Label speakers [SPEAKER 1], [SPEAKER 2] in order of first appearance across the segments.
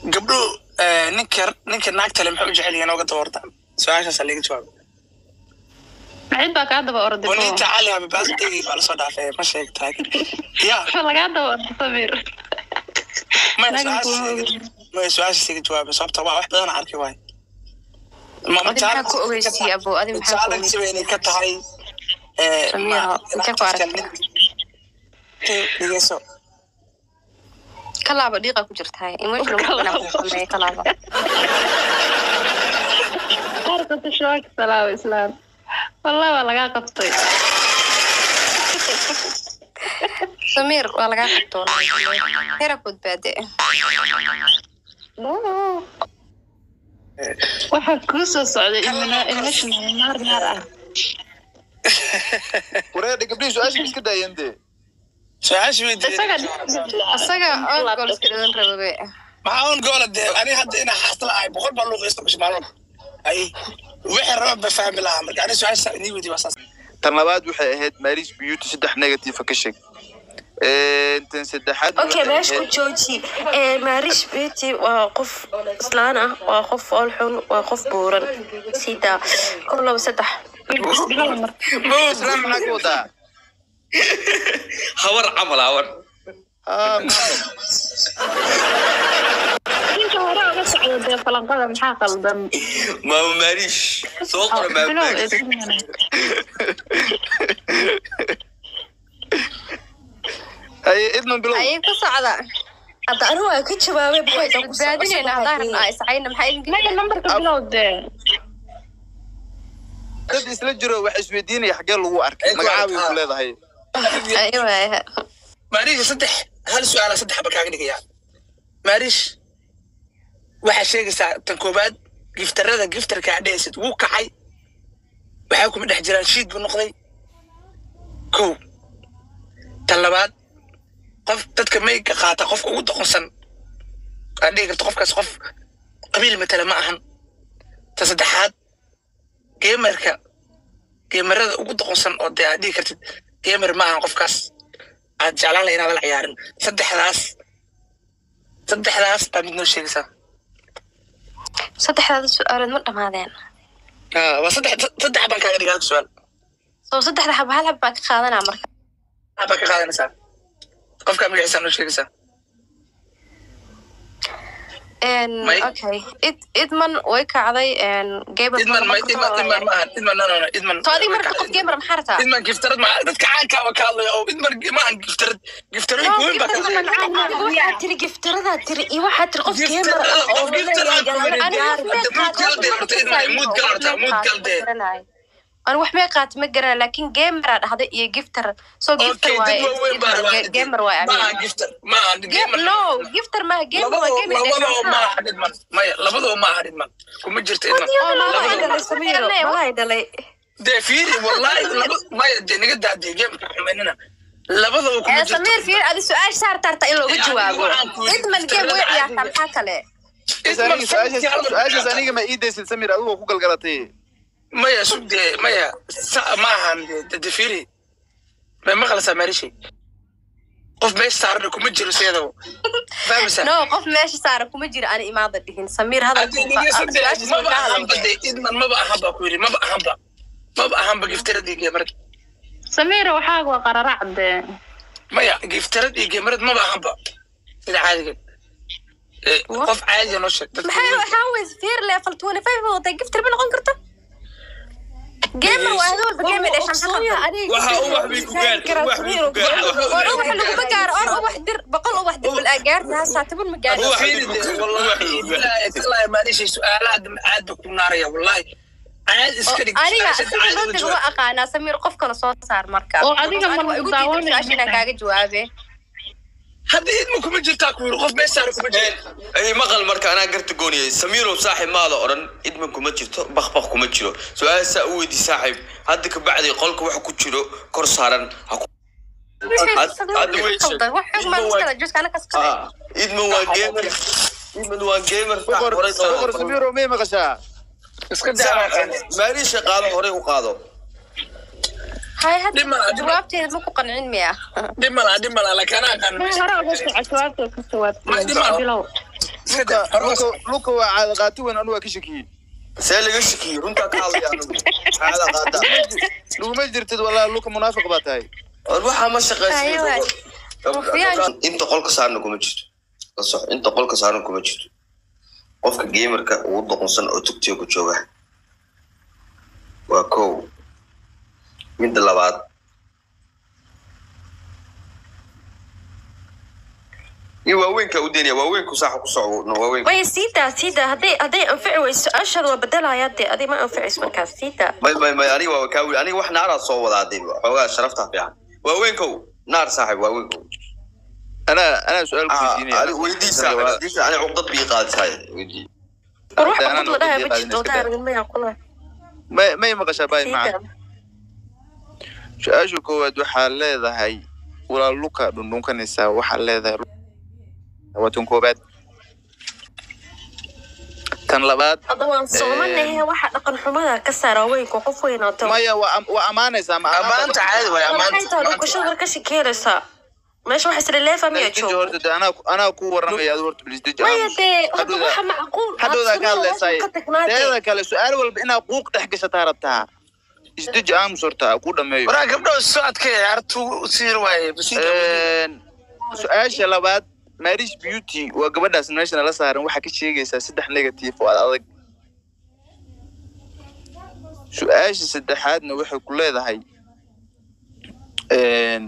[SPEAKER 1] gabdho ninka ninka naagtale maxay u jecel yihiin oga daboortaan su-aashaasa laga jawaabo
[SPEAKER 2] cid baa kaa daba orday
[SPEAKER 1] oo ninta cali habibaasdegi baa lasoo dhaafay ma sheegtaa ya
[SPEAKER 2] lagaa daba orday samir
[SPEAKER 1] maya
[SPEAKER 2] Naga
[SPEAKER 1] su-aashaas maya su-aashaas iga jawaabay sababta waa wax badan arki waay
[SPEAKER 3] adi maxaa ku ogeysiye abo adi maxaa ku
[SPEAKER 1] jaalansiba
[SPEAKER 3] ogeysiye
[SPEAKER 1] inay ka tahay eh,
[SPEAKER 3] Samira,
[SPEAKER 1] ma-
[SPEAKER 3] intee ku aragtay?
[SPEAKER 1] dhegeyso
[SPEAKER 3] kalaaba dhiiqa ku jirtahay emotional
[SPEAKER 2] Kalaaba.
[SPEAKER 3] ku sameeye kalaaba
[SPEAKER 2] qaarkata shawaaka salaawa islaam wallah waa lagaa qabtay
[SPEAKER 3] samiir waa lagaa qabtoon hera badbaade
[SPEAKER 2] waxaa kuu soo socday ilmina- ilmashiina naar naar ah
[SPEAKER 4] wareedha gabdhihii su-aasha iska daayeen dee
[SPEAKER 1] su-aasha weydiiyey
[SPEAKER 2] isaga
[SPEAKER 3] asaga on gool iska dhalan rababe
[SPEAKER 1] maxaa un goola dee ani hadda inaa xaasla ahay boqol baa luuqaysta bisha maalin ay wixii raba ba fahmi lahaa marka ani su-aasha inii weydiiy waa saas
[SPEAKER 4] tan labaad waxay ahayd maris beauty saddex negative ka sheeg tan saddexaad
[SPEAKER 5] okay
[SPEAKER 4] waxay
[SPEAKER 5] meesha ku
[SPEAKER 4] ahayd-
[SPEAKER 5] jooji Eh, marish beauty waa qof islaan ah waa qof fool xun waa qof buuran sida kor laba saddex
[SPEAKER 4] islaan maxaa ka wadaa
[SPEAKER 6] hawar camal hawar
[SPEAKER 4] Ah, maamo.
[SPEAKER 2] inta hore uga socda dee falanqada maxaa qaldan
[SPEAKER 6] maama maariish soo qora maama
[SPEAKER 2] bilow
[SPEAKER 6] maariish
[SPEAKER 4] Haye, idman bilow
[SPEAKER 3] ayay ku socda
[SPEAKER 5] hadda anigu waa ka jawaabay
[SPEAKER 3] way badbaadinayna haddaan rabnaa iscayna maxaa idin
[SPEAKER 2] naga nambarka bilow dee
[SPEAKER 4] dad isla jiro wax isweydiinaya xaggee lagu arkay
[SPEAKER 6] Ay,
[SPEAKER 4] magacaabay
[SPEAKER 6] ah.
[SPEAKER 4] ku leedahay
[SPEAKER 3] aywa
[SPEAKER 1] maariish saddex hal su-aala saddex ba kaaga dhigaya maariish waxaa sheegaysaa tan koowaad giftarada giftarka adhehaysid wuu kacay waxaa kuma dhex jiraan shiid buu noqday kow tan labaad qof dadka mayga qaata qofka ugu doqonsan aad dhihi karto qofkaas qof qabiil matala ma ahan tan saddexaad geemarka geemarada ugu doqonsan oo dee aad dhihi kartid geemer ma ahan qofkaas aad jeclaan laha inaadan ciyaarin saddexdaas saddexdaas baa mid noo sheegaysaa
[SPEAKER 3] saddexdaada su-aalood ma dhamaadeen
[SPEAKER 1] Ah, waa saddex saddex baan kaaga dhigaa halka su-aal
[SPEAKER 3] soo saddexda xaba hal xab baan ka qaadanaa marka
[SPEAKER 1] Hal baa ka qaadanaysaa qofkaa magaciisa noo sheegaysaa
[SPEAKER 3] En,
[SPEAKER 1] May-
[SPEAKER 3] okay id idman way kacday gaber
[SPEAKER 1] idman ma idman idman ma ahan idman no no no idman
[SPEAKER 3] so adiga marka qof gamer maxaa rataa
[SPEAKER 1] idman giftarad ma dadka caanka waa ka hadlaya oo idman ma ahan giftarad giftarooyinka weyn baa ka hadlaya
[SPEAKER 5] waxaa tiri giftaradaa tiri iyo waxaa tiri qof geemar ah oo
[SPEAKER 1] Qof giftar ah, qof
[SPEAKER 5] leeyahay
[SPEAKER 1] Aniga
[SPEAKER 3] Ani wax
[SPEAKER 1] Hadda
[SPEAKER 3] may
[SPEAKER 1] mood kala dee, horta idman, mood kala horta, mood kala dee.
[SPEAKER 3] ani wax may qaata ma garana laakin gameraa dhahday iyo gifter so gifter
[SPEAKER 1] okay
[SPEAKER 3] waaye
[SPEAKER 1] dad waaweyn baa rabaa
[SPEAKER 3] gamer waaye
[SPEAKER 1] ma
[SPEAKER 3] aniga
[SPEAKER 1] ahan giftar ma ahan
[SPEAKER 3] Ge-
[SPEAKER 1] gamer
[SPEAKER 3] no gifter maaha gamer waa
[SPEAKER 1] labadoo
[SPEAKER 3] gamer
[SPEAKER 1] labadoo ma ahan idman maya labadoo ma ahan idman kuma jirto idman Labadoo-
[SPEAKER 5] malay dhalay
[SPEAKER 1] dee fiiri wallahi laba maya dee naga daadee geemka xumaynina labadaba kuma jirto
[SPEAKER 3] samiir fiir adi su-aasha saarta harta in looga
[SPEAKER 1] Ee,
[SPEAKER 3] jawaabo
[SPEAKER 1] waxaan ku yidhi
[SPEAKER 3] idman game way
[SPEAKER 1] giftarada
[SPEAKER 3] ciyaartaa maxaa kale
[SPEAKER 4] Is aniga su-aashaas su-aashaas aniga ma ii daysid samir adigoo ku galgalatay
[SPEAKER 1] maya sug dee maya sa ma ahan dee dee fiiri may maqlaysaa maarishay qof meesha saarana kuma jiro seedaba fahmaysaa
[SPEAKER 3] no qof meesha saara kuma jira ani imaada dhihin samiir
[SPEAKER 1] Haddii dhegeysan dee,
[SPEAKER 3] hadalku
[SPEAKER 1] maba ahanba dee idman maba ahanba ku yidhi maba ahanba maba ahanba giftarad iyo geemarad
[SPEAKER 2] samiira waxaaga waa qararac dee
[SPEAKER 1] maya giftarad iyo geemarad maba ahanba sida caadiga Eh, qof caadiga noo sheeg dadka
[SPEAKER 3] maxay waxaa weys fiir level twenty five wada gifter ma noqon karta gamer waa hada walba gamer dhashan
[SPEAKER 5] Soonya,
[SPEAKER 3] xaqan
[SPEAKER 5] adiga
[SPEAKER 6] waxa
[SPEAKER 5] giftar
[SPEAKER 6] ubax bay ku gaartay ubax bay ku gaartay
[SPEAKER 3] war ubax laguma gaaro or ubax dir boqol ubax dir bal gaarta hasaa taban ma gaaro
[SPEAKER 6] Ubax.
[SPEAKER 1] fiiri dee wallahi ilaahi tallahi maanishay su-aalaha dambe aad ba ku naaraya wallahi caad iska dhig
[SPEAKER 3] aniga
[SPEAKER 1] su-aasha
[SPEAKER 3] sida
[SPEAKER 1] caadi
[SPEAKER 3] loo
[SPEAKER 1] u
[SPEAKER 3] digo
[SPEAKER 1] jawaab.
[SPEAKER 3] waa aqaanaa samiir qof kale soo saar marka
[SPEAKER 2] Oo adiga
[SPEAKER 3] Aniga
[SPEAKER 2] ma
[SPEAKER 3] waa igu
[SPEAKER 2] daawanaysa.
[SPEAKER 3] diiday su-aasha inaan kaaga jawaabe
[SPEAKER 1] hadda idma kuma jirtaa ku yiri qof meesha saara kuma jirta
[SPEAKER 6] ay maqal marka anaa garta gooniyay samiirow saaxib maada odhan idman kuma jirto bakbak kuma jiro su-aal saa u weydi saaxib hadda ka bacdi qolka waxa ku jiro kor saaran ha ku hadda way sheeg.
[SPEAKER 3] wax xog maan iskala juska ana kas kale
[SPEAKER 6] Ah, idman waa gamer idman waa gamer
[SPEAKER 4] boqor
[SPEAKER 6] horay
[SPEAKER 4] boqor
[SPEAKER 6] qaado.
[SPEAKER 4] samiro may maqashaa
[SPEAKER 1] iska daa
[SPEAKER 6] maariisha qaado horay u qaado
[SPEAKER 3] hay hadda
[SPEAKER 1] Dhima- dhima-
[SPEAKER 3] jawaabteeda ma ku qancin miya
[SPEAKER 1] dhib malaa dhib malaa laakiin anaa aqaan
[SPEAKER 2] hore uga soco jawaabta ka
[SPEAKER 1] Ma-
[SPEAKER 2] jawaabtay bilow
[SPEAKER 1] iska daa
[SPEAKER 4] luka luka luka waa caada qaati weyn anu waa ka shakiyey
[SPEAKER 6] see laga shakiyey runtaa ka hadlaya anigu caada qaata
[SPEAKER 4] laguma jirtid walaa luka munaafiq baa tahay
[SPEAKER 6] war waxaa ma
[SPEAKER 3] Aywa.
[SPEAKER 6] shaqaysan inta qolka saarna kuma jirto la sox inta qolka saarna kuma jirto qofka gamerka ugu doqonsan oo tugtiga ku jooga waa kow midda labaad iyo waaweynka u daynaya waaweynku saaxa ku soco no waaweynka
[SPEAKER 5] maya siidaa siidaa hadday hadday anfici weyso su-aashaada waa bedelaya dee adig ma anficayso markaas siidaa
[SPEAKER 6] may may may aniga waa kaa wili aniga wax naaraa soo wadaa dee xoogaa sharafta fiican waaweynkow naar saaxib waaweynkow
[SPEAKER 4] anaa anaa su-aal ku weydiinaya
[SPEAKER 6] aniga weydii saaxib weydii aniga cuqdad bii qaadisaay weydii
[SPEAKER 5] war wax
[SPEAKER 4] Hadda anaan
[SPEAKER 5] cudud la dhahay ma
[SPEAKER 4] uqadii
[SPEAKER 5] jirto
[SPEAKER 4] qaadin iska
[SPEAKER 5] daa maya kula
[SPEAKER 4] may may maqashaa baay maca
[SPEAKER 5] siidaa
[SPEAKER 4] su-aasha koowaad waxaa leedahay walaa luka dhundhunkanaysaa waxaa leedahay waa tan koobaad tan labaad
[SPEAKER 5] hadda waan soomanahe waxa dhaqan xumada ka saara weynka qof weynaato
[SPEAKER 4] maya waa am- waa ammaanaysaa ma
[SPEAKER 1] amaanta caadi waay
[SPEAKER 5] maxay
[SPEAKER 1] amaanta
[SPEAKER 5] tahay dhukashada war ka shikeynaysaa meesha wax isla leefa miya
[SPEAKER 4] Deji
[SPEAKER 5] joogo
[SPEAKER 4] horta de anaa anaa ku waramaya adu horta bilis deji
[SPEAKER 5] maya
[SPEAKER 4] aamus.
[SPEAKER 5] dee hadda
[SPEAKER 4] Hadhowda-
[SPEAKER 5] waxa macquul
[SPEAKER 4] hadhowdaa ka hadlaysaay
[SPEAKER 5] ka tagnaa dee
[SPEAKER 4] teeda kale su-aal walba inaad quuq dhex gashataa rabtaa isdeji aamus horta ku dhameeyo
[SPEAKER 1] waraa gabdho soo adkay ciyaartu siir waaye basiida
[SPEAKER 4] Een, su-aasha labaad marish beauty waa gabadhaas meesha nala saaran waxaa ka sheegaysaa saddex negative oo adag su-aasha saddexaadna waxay ku leedahay een,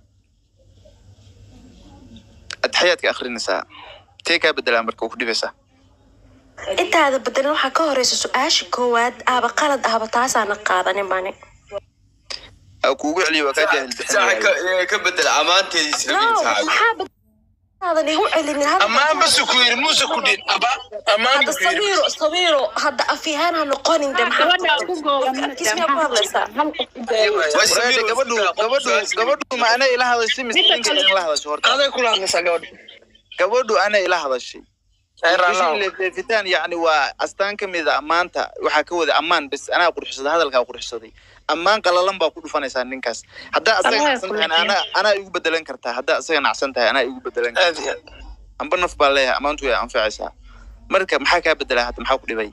[SPEAKER 4] adxayaadka akrinaysaa tee kaa bedelaa marka ku dhibaysaa
[SPEAKER 5] intaada bedelin waxaa ka horeysa su-aasha koowaad aaba qalad ahba taasaana qaadanin bani
[SPEAKER 4] aa kuugu celiyo waa kaa jaahil
[SPEAKER 6] saaxa
[SPEAKER 4] bixinaya
[SPEAKER 6] ka ka bedela ammaanteedii
[SPEAKER 5] no
[SPEAKER 6] islamin saaxib
[SPEAKER 5] maxaa bedaadan igu celinin hadda-
[SPEAKER 1] ammaan basu ku yiri muuse ku dhin aba ammaan
[SPEAKER 5] hadda
[SPEAKER 1] bu ku yiri
[SPEAKER 5] sawiiro sawiiro hadda afyahaan ha noqonin de
[SPEAKER 2] gabadha ku
[SPEAKER 5] kismiyaa ku hadlaysaa
[SPEAKER 4] Waraade, gabadhu gabadhu gabadhu ma anay ila hadashay mise ninka ila hadashay horta
[SPEAKER 1] aday kula hadlaysaa gabadha
[SPEAKER 4] gabadhu anay ila hadashay
[SPEAKER 1] Ay, raallah.
[SPEAKER 4] leefitaan yacni waa astaan ka mid a ammaanta waxaa ka wada ammaan bes anaa qurxsaday hadalkaa qurxsaday ammaan qalalan baa ku dhufanaysaa ninkaas haddaa asaga
[SPEAKER 2] Allah
[SPEAKER 4] nacsan tahay
[SPEAKER 2] kulmiya.
[SPEAKER 4] anaa anaa igu bedelan kartaa haddaa asaga nacsan tahay anaa igu bedelan kartaa
[SPEAKER 1] aad iyo aad
[SPEAKER 4] amba naf baa leeyahay ammaantu way anfacaysaa marka maxaa kaa bedelaa hadda maxaa ku dhibay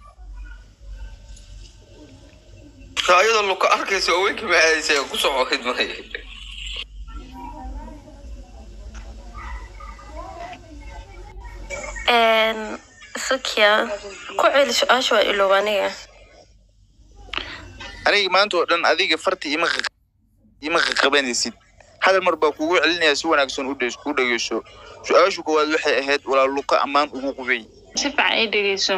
[SPEAKER 6] ayadoo luka arkaysa waaweynka ma aadaysa ku soco khidmay
[SPEAKER 5] sakia ku celi su-aasha waa iloob aniga
[SPEAKER 4] aniga maanta oo dhan adiga farti ima qa- ima qaqabanaysid hadal mar baa kugu celinaya si wanaagsan u dheys- u dhegeyso su-aashu koowaad waxay ahayd walaa luka ammaan ugu qubay
[SPEAKER 2] si fiican ii dhegeyso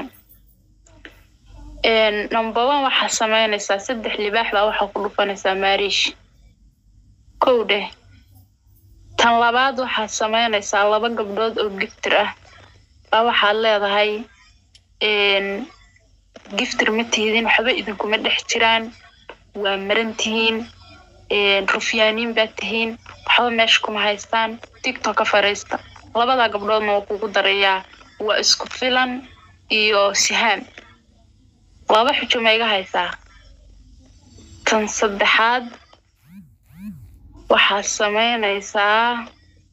[SPEAKER 2] number one waxaa sameynaysaa saddex libaax baa waxaa ku dhufanaysaa maariish kow dheh tan labaad waxaad sameynaysaa laba gabdhood oo giftir ah baa waxaad leedahay giftir ma tihidin waxba idinkuma dhex jiraan waa maran tihiin rufyaaniin baad tihiin waxba meesha kuma haystaan tiktok ka fariista labada gabdhoodna waa kugu darayaa waa isku filan iyo sihaam laba xujo ma iga haysaa tan saddexaad waxaad sameynaysaa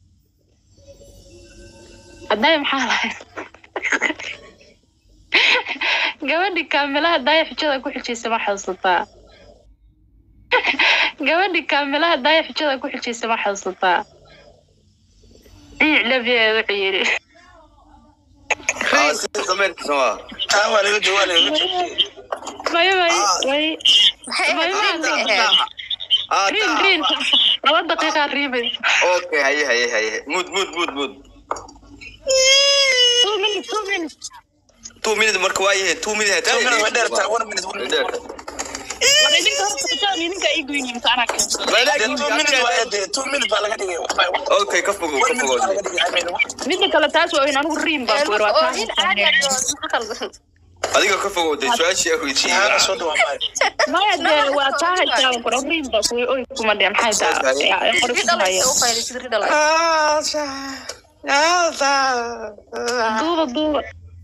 [SPEAKER 2] hadday maxaa lahayd gabadhi kaamilaha daaya xujada ku xijaysa ma xasuusataa gabadhi kaamilaha daaya xujada ku xijaysa ma xasuusataa ciic labiyeed wuxuu yidhi
[SPEAKER 6] dameerkiisa waa
[SPEAKER 1] taa waa laga joogaa laga joogaa
[SPEAKER 2] mayo may may
[SPEAKER 3] maxay
[SPEAKER 2] may
[SPEAKER 3] ahayd
[SPEAKER 2] ma
[SPEAKER 3] maxay ahayd
[SPEAKER 6] Ah,
[SPEAKER 2] riin
[SPEAKER 6] taa.
[SPEAKER 2] riin laba daqiiqaa riimaysa
[SPEAKER 6] okay haye haye haye mud mud mud mud
[SPEAKER 2] two minutes two minutes
[SPEAKER 6] two minute marka waa yahay two minute
[SPEAKER 1] Two minute way dheertaa, one minute, one minute.
[SPEAKER 2] war idinka horta xujada idinka ii goyni mise anaa keento
[SPEAKER 1] Dee two minute waa dee two minute baa laga dhigay
[SPEAKER 6] okay ka fogow ka
[SPEAKER 1] one minute
[SPEAKER 6] fogow
[SPEAKER 1] baa laga dhigay I mean,
[SPEAKER 2] midda kale taas waa in anigu riin baan ku
[SPEAKER 3] oo
[SPEAKER 2] waa
[SPEAKER 3] nin caadi ah oo maxaa qaldan
[SPEAKER 6] adiga ka fogow dee su-aashii aan
[SPEAKER 1] Shahaada soo
[SPEAKER 6] weydiiyey
[SPEAKER 1] dhawaa maayo.
[SPEAKER 2] maya dee waa taa haysaa ku riin baa ku oy kuma dhe maxay taa qori ku haya
[SPEAKER 3] ridhalaysa u faylisid ridhalay
[SPEAKER 2] duuba duuba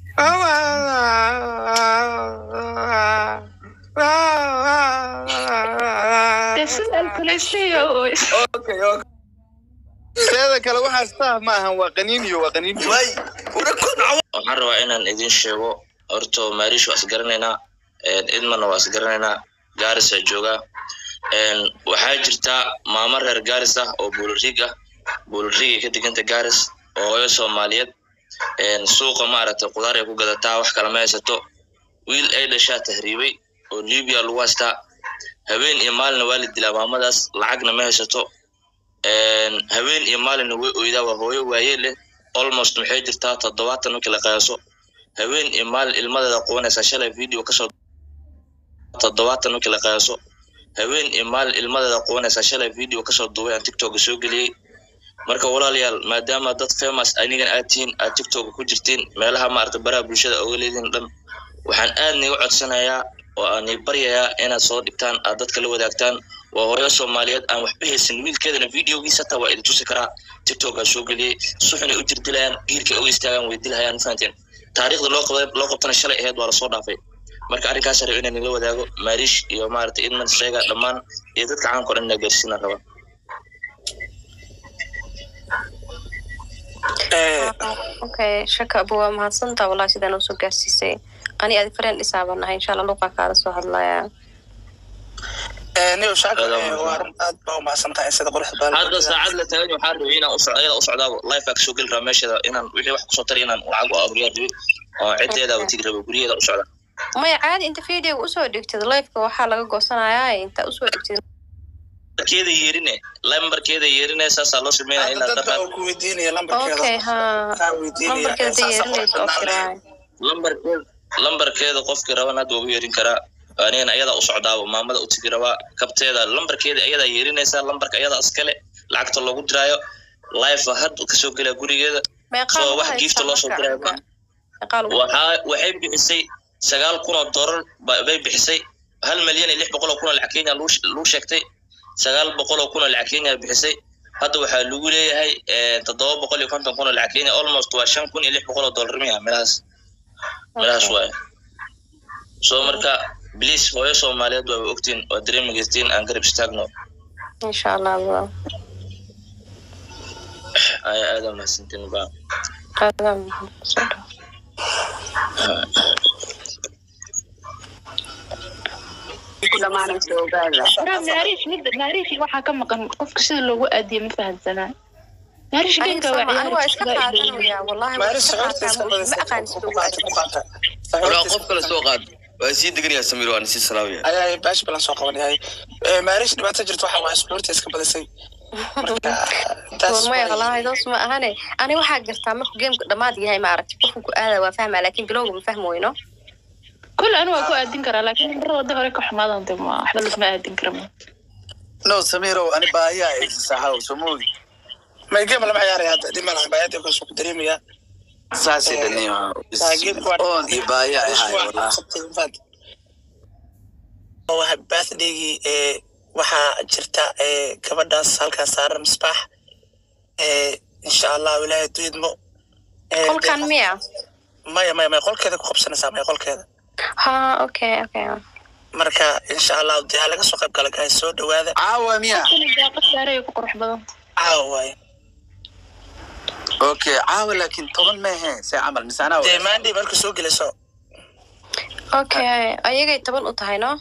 [SPEAKER 2] dee sida alkulaysiyo oy
[SPEAKER 6] okay okay
[SPEAKER 4] teeda kale waxaas taah ma ahan waa qaniiniyo waa qaniiniyo
[SPEAKER 6] may
[SPEAKER 7] waxaan rabaa inaan idin sheego horto maariish waa isgaranaynaa idmanna waa isgaranaynaa gaarisa joogaa waxaa jirta maamo reer gaaris ah oo buulariig ah buulariigay ka deganta gaaris oo hooyo soomaaliyeed suuqa maaragtay qudaar ay ku gadataa wax kale ma haysato wiil ay dhashaa tahriibay oo libiya lagu haystaa habeen iyo maalinna waa la dilaa maamadaas lacagna ma haysato habeen iyo maalinna way oydaa waa hooyo waaye leh almost maxay jirtaa toddobaatan markii la qiyaaso habeen iyo maalin ilmadeeda qubanaysaa shalay video kasoo toddobaatan markii la qiyaaso habeen iyo maalin ilmadeeda qubanaysaa shalay video kasoo duubay aan tiktoka soo geliyey marka walaalayaal maadaama dad famous anigan aad tihiin aad tiktoka ku jirtiin meelaha maarata baraha bulshada oga leediin dhan waxaan aad niga codsanayaa oo aan ii baryayaa inaad soo dhigtaan aad dadka la wadaagtaan waa hooyo soomaaliyeed aan waxba haysan wiilkeedana videogiisa hataa waa idin tusi karaa tiktokaa soo geliyey suxunay u jirdilayaan giirkay oga istaagaan way dilhayaan mafahanteen taariikhda loo qabay loo qabtana shalay ahayd waa lasoo dhaafay marka arrinkaas rab inaan nila wadaago maariish iyo maarata idman sheega dhammaan iyo dadka caanka o dhan inaa gaarsiinaan rabaa
[SPEAKER 3] okay shaka abu waa mahadsantaa wallahi sidaan usoo gaarsiisay qani adi fareen dhisaaban nahay insha allah luuqaa kaala soo hadlaya
[SPEAKER 1] niyo shaaka waa arrin aad baa umahadsan tahay sida quruxda badan
[SPEAKER 7] hadda saacad la taagan waxaa rabay inaan usocdo ayada usocdaabo life aa kasoo geli rabaa meesheeda inaan wixii wax kusoo tari inaan lacag u aruuriyaa rabay oo ciddeeda u tigi rabo guryaheeda u socda
[SPEAKER 3] maya caadi inta videoga usoo dhigtid lifeka waxaa laga goosanayaa inta usoo dhigtid
[SPEAKER 7] keeda yeerine lambarkeeda yeerine saasaa loo sameynaya
[SPEAKER 1] Hadda
[SPEAKER 7] inaad
[SPEAKER 1] dad baa
[SPEAKER 7] dhaqan
[SPEAKER 1] ku weydiinaya lambarkeeda
[SPEAKER 3] okay ha
[SPEAKER 1] kaa weydiinaya
[SPEAKER 3] lambarkeeda
[SPEAKER 1] saasaa
[SPEAKER 3] yeerinaysa
[SPEAKER 1] quruxda
[SPEAKER 3] okay
[SPEAKER 1] badan.
[SPEAKER 7] lambarkeeda lambarkeeda qofkii raban hadda waa u yeerin karaa anigana ayadaa u socdaaba maamada u tigi rabaa kabteeda lambarkeeda ayadaa yeerinaysaa lambarka ayadaa iskale lacagta loogu diraayo life hadda kasoo gelaa gurigeeda
[SPEAKER 3] meeqaa
[SPEAKER 7] soo
[SPEAKER 3] lagu
[SPEAKER 7] wax
[SPEAKER 3] haystaa
[SPEAKER 7] giifta loo soo
[SPEAKER 3] marka?
[SPEAKER 7] diraayo ma
[SPEAKER 3] meeqaa lagu
[SPEAKER 7] waxaa waxay bixisay sagaal kun oo doolar ba- bay bixisay hal milyan iyo lix boqol oo kun oo lacag kenya lagu sh- lagu sheegtay sagaal boqol oo kun oo lacag kenya bixisay hadda waxaa lagu leeyahay eh, toddoba boqol iyo konton kun oo lacag kenya almost waa shan kun iyo lix boqol oo doolar miya meelahaas meelahaas waaye so marka please hooyo soomaaliyeed waa ogtiin waa dareemigeystiin aan garab istaagno
[SPEAKER 3] insha allah waa
[SPEAKER 7] ayaa aada mahadsantiin ba
[SPEAKER 3] aadaan soo dhaw
[SPEAKER 2] naariish midda naariish waxaa ka maqan qofka sida loogu aadiye ma fahansanaa naariish genka waa
[SPEAKER 3] aniga waa iska
[SPEAKER 2] ciyaari
[SPEAKER 3] qaadanaya wallahi waa
[SPEAKER 1] maaris
[SPEAKER 3] iska
[SPEAKER 1] horta iska
[SPEAKER 3] qaataa ma
[SPEAKER 1] badisay
[SPEAKER 3] aqaan sida
[SPEAKER 1] ku
[SPEAKER 3] ugu
[SPEAKER 1] qaata ku qaata
[SPEAKER 6] walaa qof kale soo qaad waa sii deganayaa samiir waana sii salaamaya
[SPEAKER 1] ayaa baash balan soo qabanayay maaris dhibaato jirta waxa waa isboorti iska badisay marka taas
[SPEAKER 3] maya
[SPEAKER 1] way-
[SPEAKER 3] wallahi doos ma ahane ani waxaa gartaa markuu geemka dhammaad yahay ma aragti qofku ku aada waa fahmaa laakin bilowga ma fahmi weyno
[SPEAKER 2] kul anu waa ku aadin karaa laakiin mar wada hore ka xumaadan de ma waxba laguma aadin kara ma
[SPEAKER 8] no samiirow ani baahiyaa haysasaxaw somogi
[SPEAKER 1] may game lama ciyaaraya hadda dhib malaha baayada kasoo ku dareemaya
[SPEAKER 8] saasay dhaniyo oon iyo baahiyaa ahay wallahi
[SPEAKER 1] waa birthdaygii ee waxaa jirta ee gabadhaas halkaas saaran misbaax ee insha allah ilaahay duidmo Ee,
[SPEAKER 3] qolkan miya
[SPEAKER 1] maya maya maya qolkeeda ku qabsanaysaa maya qolkeeda
[SPEAKER 3] ha okay okay
[SPEAKER 1] marka insha allah dee ha laga soo qayb gala gahay soo dhawaada
[SPEAKER 8] caawa miya
[SPEAKER 2] daaqa saaray ku qurux badan
[SPEAKER 1] caawa waaye
[SPEAKER 8] okay caawa laakiin toban mehe see camal mise anaa
[SPEAKER 1] dee
[SPEAKER 8] wada
[SPEAKER 1] maandhi marka soo gelayso
[SPEAKER 3] okay ayagay toban u tahay no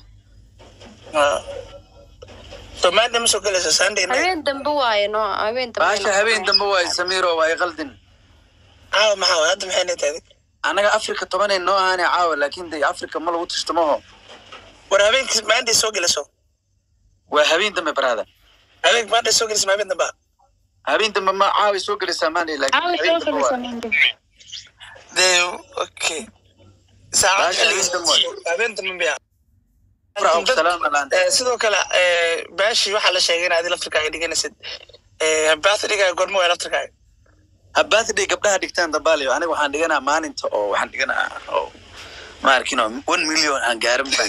[SPEAKER 1] so maandhi ma soo gelayso sunday night
[SPEAKER 3] habeen dambe waaye no habeen dambe
[SPEAKER 8] baasha habeen dambe waayo samiirow waa iqaldin
[SPEAKER 1] caawa maxaa waay hadda maxay netahay
[SPEAKER 8] anaga afrika tobanay noo ahaane caawa laakiin de afrika ma lagu tishtumaho
[SPEAKER 1] war habeenkii maandhi soo gelayso
[SPEAKER 8] waa habeen dambe barada
[SPEAKER 1] habeenk maandhi soo gelayso ma habeen damba
[SPEAKER 8] habeen dambe ma caaway soo gelaysaa maanay
[SPEAKER 2] caawi
[SPEAKER 8] laakiin
[SPEAKER 2] soo
[SPEAKER 8] habeen dambe waa
[SPEAKER 2] fadhiisa
[SPEAKER 1] dee okay saacad
[SPEAKER 8] Baasha habeen dambe waay.
[SPEAKER 1] habeen dambe miya
[SPEAKER 8] Farac salaam alaan
[SPEAKER 1] Eh, sidoo kale eh, baashi waxaa la sheegay in adi laftirkaaga dhiganaysid birthdaygaaga gormo waa laftirkaaga
[SPEAKER 8] ha birthday gabdhaha dhigtaan dambaaliyo aniga waxaan dhiganaa maalinta oo waxaan dhiganaa oo ma arkin oo one million aan gaarin baan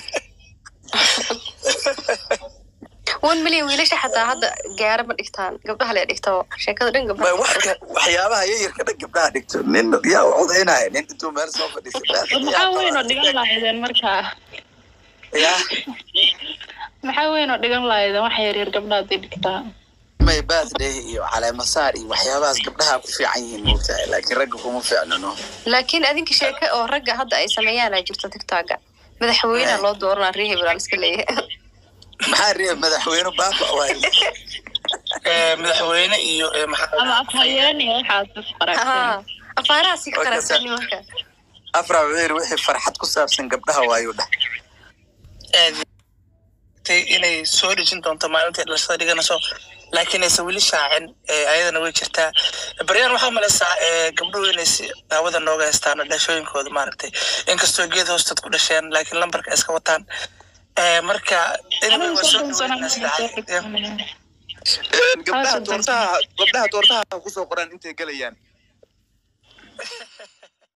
[SPEAKER 3] one million wiilasha xataa hadda gaara ma dhigtaan gabdhaha le dhigto sheekada dhan
[SPEAKER 8] Ba-
[SPEAKER 3] gabdhaha
[SPEAKER 8] wax- waxyaabaha yayarka dhan gabdhaha dhigto nin yaa u codaynaya nin intuu meel soo fadhiisay
[SPEAKER 2] maxaa weyn oo dhigan lahaydeen markaa
[SPEAKER 8] ya
[SPEAKER 2] maxaa weyn oo dhigan lahaydeen wax yaryar gabdha hadday dhigtaa
[SPEAKER 8] may birthday iyo caleemasaar iyo waxyaabahaas gabdhaha ku fiican yihiin moogtahay laakiin ragga kuma fiicnano
[SPEAKER 3] laakiin adinka sheeke oo ragga hadda ay sameeyaan aa jirto tiktoka madaxweyneha loo dooranaa ree hebel iska leeyahay
[SPEAKER 8] maxaa reeb madaxweyne baaba waay
[SPEAKER 1] Eh, madaxweyne iyo eh, maxaa
[SPEAKER 2] ama afhayeen iyo waxaas is qaragteen
[SPEAKER 3] Haa, afaarahaasi ka
[SPEAKER 8] Waa
[SPEAKER 3] qaraysan
[SPEAKER 8] kasa-
[SPEAKER 3] nimanka
[SPEAKER 8] afra wuxuu yidhi wixii farxad ku saabsan gabdhaha waayu dheh
[SPEAKER 1] aad tay inay soo dhejin doonto maalintii dhalashada dhiganayso laakiin aysan weli shaacin eh, ayadana way jirtaa baryaan waxaa malaysaa eh, gabdhuhu inay si hawada nooga haystaan dhashooyinkooda maaragtay inkastoo geed hoostood ku dhasheen laakiin lambarka ay iska wataan Eh, marka anyway, waa soo dhaweynaa sida caadi ah.
[SPEAKER 4] gabdhaha
[SPEAKER 2] Hawshan
[SPEAKER 4] doortaha gabdhaha doortaha kusoo qoran intay gelayaan